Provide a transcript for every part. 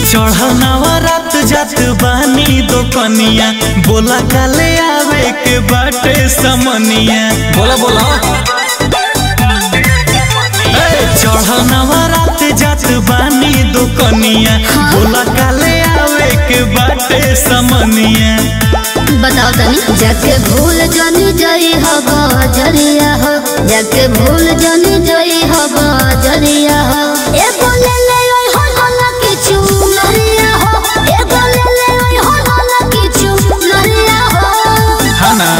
चढ़नावा रात जात बानी दो कनिया बोला काले आवे के बाटे समनिया बोला बोला चढ़नावा रात जात बानी दो कनिया बोला काले आवे के बाटे समनिया बताओ तनी जाके भूल जानी जई हो जरिया हो जाके भूल जानी जई हो जरिया हो ए बोले ले ओय हो होला किछु नरिया हो ए बोले ले ओय हो होला किछु नरिया हो हाँ ना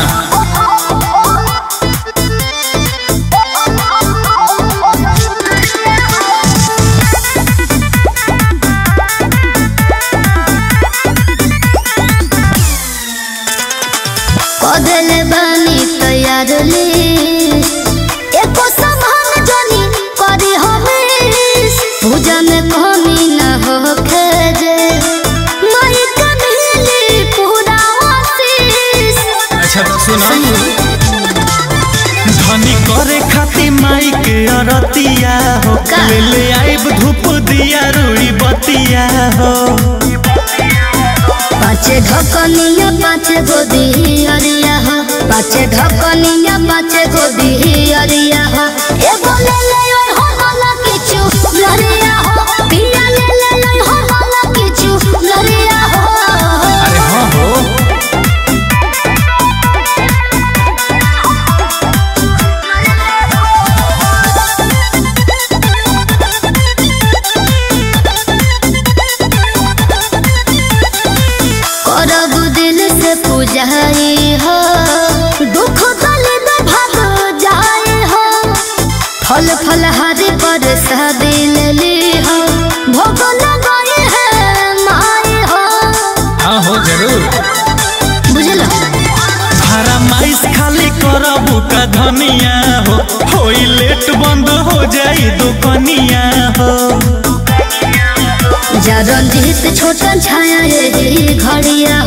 कदले बानी तैयार ले एको सामान जानी करी हमेश पूजा में कमी न हो खेजे माई का मिली पूरा आशीष अच्छा सुना धनी करे खातिर माई के अरतिया हो का? ले ले आइब धूप दिया रुई बतिया हो पाँचे ढकनिया पाँचे गोदी अरिया हो पाँचे ढकनिया पाँचे गोदी अरिया हो ए बोले ले ओय हो होला किछु लरिया हो पिया ले ले ओय हो होला किछु लरिया हो अरे हाँ हो करब दिल से पूजाई हो दुख गले में भाग जाए हो फल फल हरे पर दिल ली हो भोग लगाए है माए हो हाँ हो जरूर बुझल हरा माइस खाली करबू का धनिया हो होई लेट बंद हो जाई दुकनिया हो जा रंजीत छोटन छाया ये घड़िया